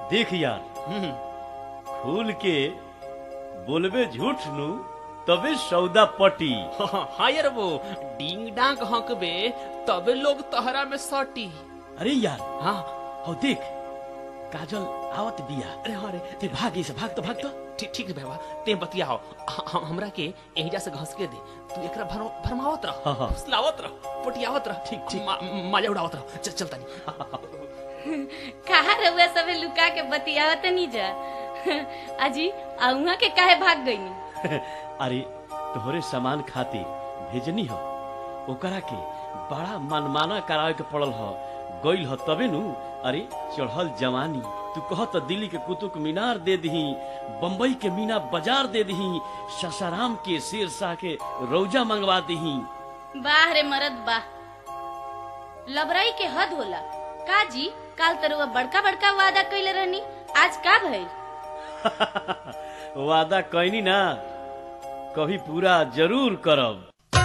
देख यार हम्म, खुल के बोलबे झूठ नु तबे सौदा पटी हाँ यार वो डिंग डांग हंकबे तबे लोग तहरा में सटी अरे यार हाँ हो देख काजल आवत बिया अरे हाँ रे ते भाग से भाग तो भाग तो ठीक ठीक रे बाबा ते बतिया हो ह- हमरा के एहिजा से घस के दे तू एकरा भर भरमावत रह हाँ, हाँ। फुसलावत रह पटियावत रह ठीक, ठीक। मा- मजा उड़ावत रह चल चल तनी कहा रहुआ सबे लुका के बतियावत नहीं जा अजी अउहा के काहे भाग गईनी अरे तोहरे सामान खातिर भेजनी हो ओकरा के बड़ा मनमाना करावे के पड़ल हो गइल हो तबे नु अरे चढ़ल जवानी तू कह तो दिल्ली के कुतुब मीनार दे दही बम्बई के मीना बाजार दे दही ससाराम के शेरशाह के रौजा मंगवा दही बाह रे मरद बाह लबराई के हद होला का जी काल तरुआ बड़का बड़का वादा कइले रहनी आज का भइल वादा कहनी ना कभी पूरा जरूर करब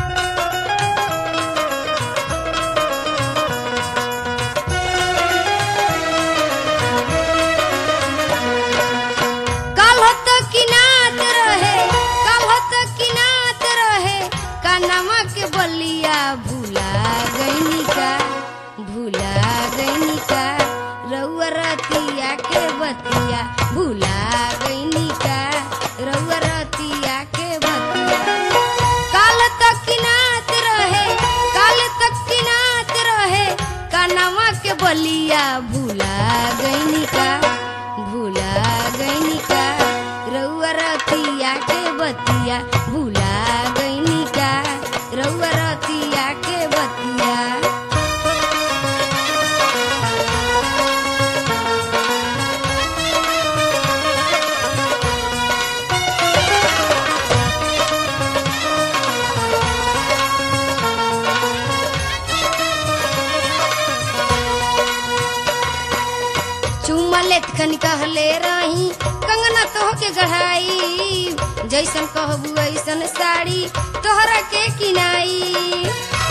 काल्हत किनात रहे काल्हत किनात रहे कानमा के बलिया भूला गईनी का भूला गईनी का रउआ रतिया के बतिया भूला गईनी का रउआ रतिया के बतिया काल तक किनात रहे काल तक किनात रहे कानमा के बलिया भूला गईनी का भूला गईनी का रउआ रतिया के बतिया भूला गईनी का रउआ रतिया के बतिया चुम्मा लेत खन कहले रही कंगना तोह के गढ़ाई जैसन कहबू ऐसन साड़ी तोहरा के किनाई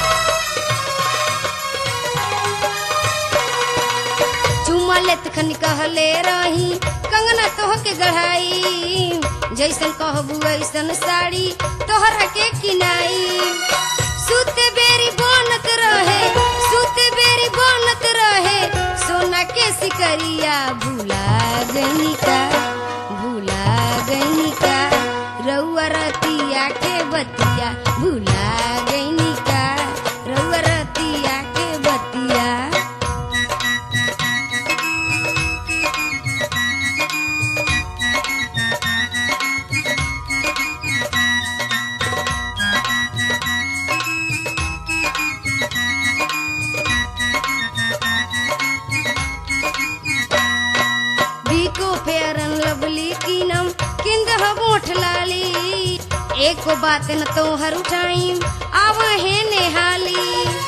चुम्मा लेत खन कहले रही कंगना तोह के गढ़ाई जैसन कहबू ऐसन साड़ी तोहरा के किनाई सुते बेरी बनत रहे सुते बेरी बनत रहे सोना के सिकरिया भूला गईनी का भूला गईनी का रउआ रतिया के बतिया भूला गईनी का रउआ रतिया के बतिया बीको फेरन लवली कीनम किंद मोठ लाली एको बात न तोहर उठाई आव है नेहाली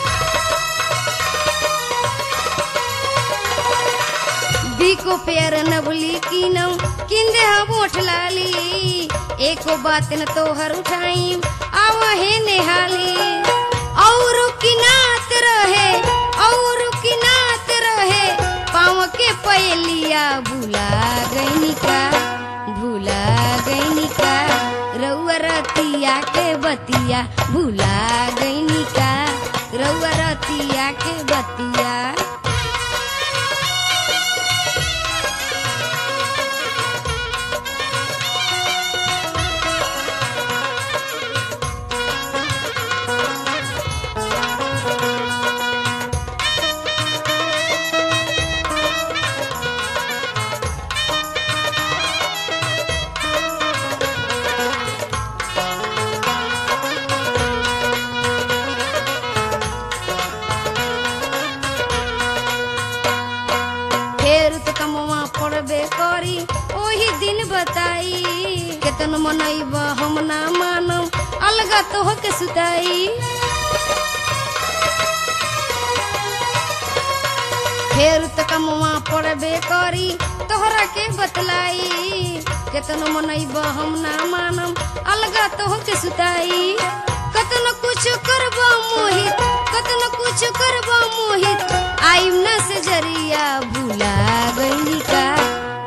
बीको फेरन लवली कीनम किंद मोठ लाली एको बात न तोहर उठाई आव है नेहाली और किनात रहे और किनात रहे पाँव के पयलिया भूला गईनी का भूला गईनी का रउआ रतिया के बतिया भूला गईनी का रउआ रतिया के बतिया फेर तो कमवा पड़बे करी ओही दिन बताई केतन मनैब हम ना मानम अलगा तो के सुताई फेर तो कमवा पड़बे करी तोहरा के बतलाई केतन मनैब हम ना मानम अलगा तो के सुताई कतन कुछ करबा मोहित कतन कुछ करबा मोहित आइम न से जरिया भूला गईनी का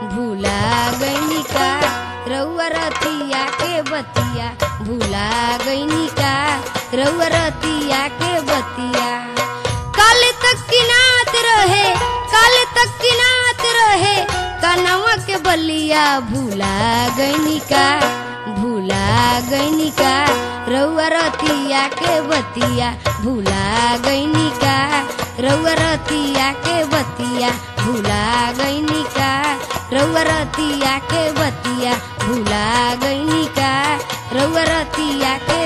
रतिया के बतिया काले तक किनात रहे काले तक किनात रहे कनवा के बलिया भूला गईनी का भूला गईनी का रउआ रतिया के बतिया भूला गईनी का रउआ रतिया के बतिया भूला गईनी का रउआ रतिया के बतिया भूला गईनी का रउआ रतिया के